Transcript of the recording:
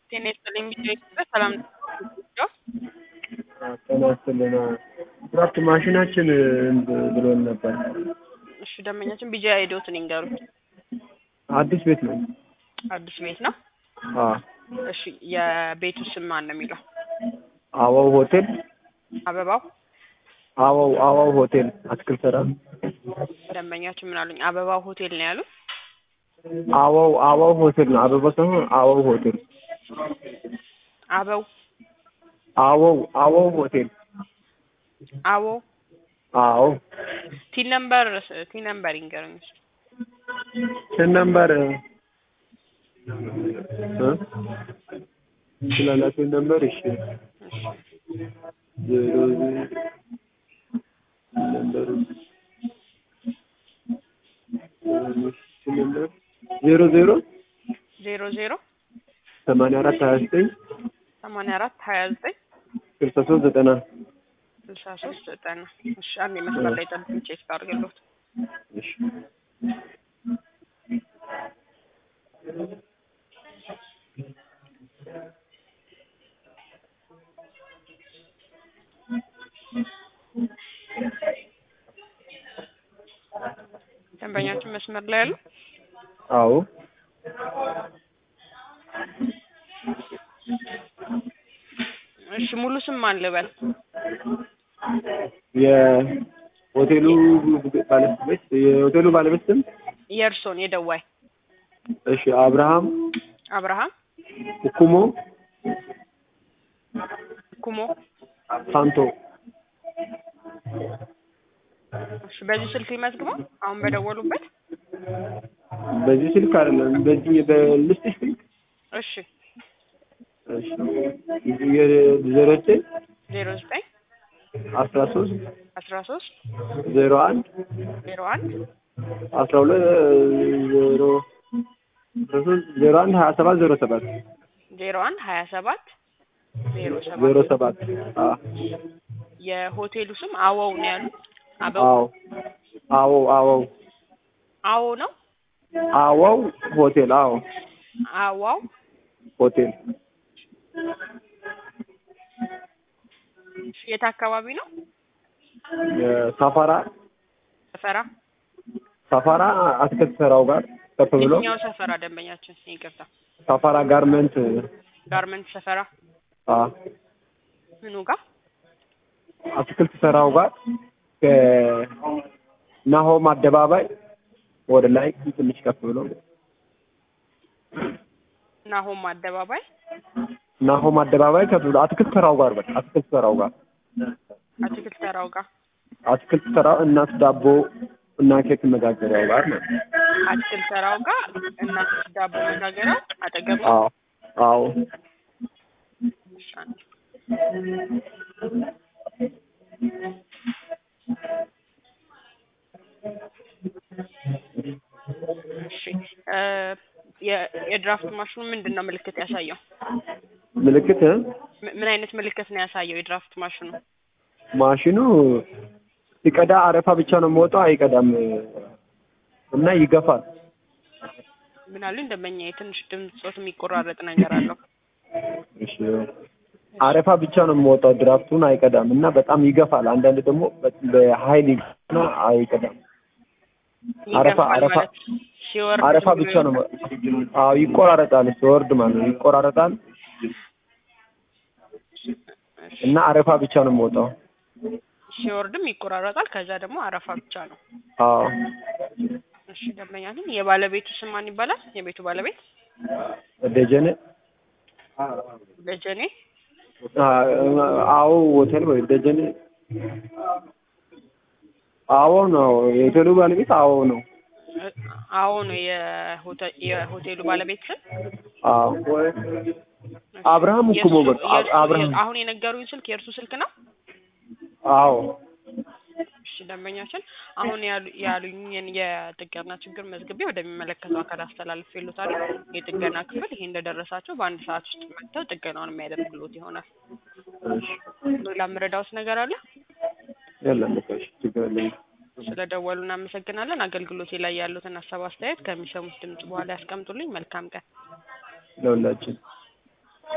ጤና ይስጥልኝ ቢጂአይ ኢትዮጵያ ሰላም ነው? ጤና ይስጥልን። ድራፍት ማሽናችን ብሎን ነበር። እሺ ደንበኛችን ቢጂአይ አይዲዎትን ይንገሩኝ። አዲስ ቤት ነው። አዲስ ቤት ነው። አዎ እሺ የቤቱ ስም ማን ነው የሚለው? አዋው ሆቴል አበባው አዋው አዋው ሆቴል አትክልት ተራ ደንበኛችን ምን አሉኝ? አበባው ሆቴል ነው ያሉት። አዋው አዋው ሆቴል ነው። አበባ ሳይሆን አዋው ሆቴል አበው አዋው አዋው ሆቴል አዎ አዎ ቲን ነምበር ቲን ነምበር ይንገሩኝ። እስኪ። ስንት ነምበር እ ስላላችሁ ነምበር እሺ ዜሮ ነምበር ነምበር ዜሮ ዜሮ ዜሮ ዜሮ ሰማንያ አራት ሀያ ዘጠኝ ሰማንያ አራት ሀያ ዘጠኝ ስልሳ ሶስት ዘጠና ስልሳ ሶስት ዘጠና እሺ አንድ መስመር ላይ ጠብቁኝ ቼክ አድርግልዎት። እሺ ደንበኛችን መስመር ላይ ያሉ አዎ እሺ ሙሉ ስም ማን ልበል? የሆቴሉ ባለቤት የሆቴሉ ባለቤት ስም የእርሶን የደዋይ እሺ አብርሃም አብርሃም ኩሞ ኩሞ ሳንቶ እሺ በዚህ ስልክ ይመዝግበው አሁን በደወሉበት በዚህ ስልክ አይደለም በዚህ በልስጥሽ ስልክ እሺ እሺ የዜሮ ዘጠኝ ዜሮ ዘጠኝ አስራ ሶስት አስራ ሶስት ዜሮ አንድ ዜሮ አንድ አስራ ሁለት ዜሮ አስራ ሶስት ዜሮ አንድ ሀያ ሰባት ዜሮ ሰባት ዜሮ አንድ ሀያ ሰባት ዜሮ ዜሮ ሰባት ሰባት አዎ የሆቴሉ ስም አወው ነው ያሉት። አበው አዎ አዎ አዎ አዎ ነው አዋው ሆቴል አዎ አዋው ሆቴል የት አካባቢ ነው? ሳፋራ ሰፈራ ሳፋራ አትክልት ተራው ጋር ከፍ ብሎ የትኛው ሰፈራ ደንበኛችን? ይቅርታ ሳፋራ ጋርመንት ጋርመንት ሰፈራ አ ምኑ ጋር? አትክልት ተራው ጋር ከናሆም አደባባይ ወደ ላይ ትንሽ ከፍ ብሎ ናሆም አደባባይ ናሆም አደባባይ ከፍ ብሎ አትክልት ተራው ጋር በቃ አትክልት ተራው ጋር አትክልት ተራው ጋር አትክልት ተራው እናት ዳቦ እና ኬክ መጋገሪያው ጋር ነው። አትክልት ተራው ጋር እናት ዳቦ መጋገሪያው አጠገብ ነው። አዎ አዎ እሺ፣ አንዴ። እሺ እ የ- የድራፍት ማሽኑ ምንድን ነው ምልክት ያሳየው? ምልክት እ? ም- ምን አይነት ምልክት ነው ያሳየው የድራፍት ማሽኑ? ማሽኑ ሲቀዳ አረፋ ብቻ ነው የሚወጣው፣ አይቀዳም እና ይገፋል። ምን አሉኝ ደንበኛ የትንሽ ድምፆት የሚቆራረጥ ነገር አለው። እሺ አረፋ ብቻ ነው የሚወጣው፣ ድራፍቱን አይቀዳም እና በጣም ይገፋል። አንዳንድ ደግሞ በ- በኃይል ይገፋና አይቀዳም። አረፋ ይገፋል አረፋ ማለት ሲወርድ አረፋ ዝም ብቻ ብሎ ነው። አዎ ይቆራረጣል፣ ሲወርድ ማለት ነው ይቆራረጣል እና አረፋ ብቻ ነው የሚወጣው። ሲወርድም ይቆራረጣል። ከዛ ደግሞ አረፋ ብቻ ነው። አዎ እሺ ደንበኛ ግን የባለቤቱ ስም ማን ይባላል? የቤቱ ባለቤት ደጀኔ ደጀኔ አ- አዎ ሆቴል ወይ ደጀኔ አዎ ነው የሆቴሉ ባለቤት አዎ ነው። እ- አዎ ነው የሆተ- የሆቴሉ ባለቤት ስም። አዎ አብርሃም እኮ የእሱ- በቃ አ- የእሱ- አብርሃም አሁን የነገሩኝ ስልክ የእርሱ ስልክ ነው። አዎ እሺ ደንበኛችን አሁን ያሉ- ያሉኝን የጥገና ችግር መዝግቤ ወደሚመለከተው አካል አስተላልፍ ይሉታል። የጥገና ክፍል ይሄ እንደደረሳቸው በአንድ ሰዓት ውስጥ መጥተው ጥገናውን የሚያደርግሎት ይሆናል። እሺ ሌላ የምረዳውት ነገር አለ? የለም በቃ እሺ ችግር የለም። ስለደወሉ እናመሰግናለን። አገልግሎቴ ላይ ያሉትን ሀሳብ አስተያየት ከሚሰሙት ድምጽ በኋላ ያስቀምጡልኝ። መልካም ቀን። ለሁላችን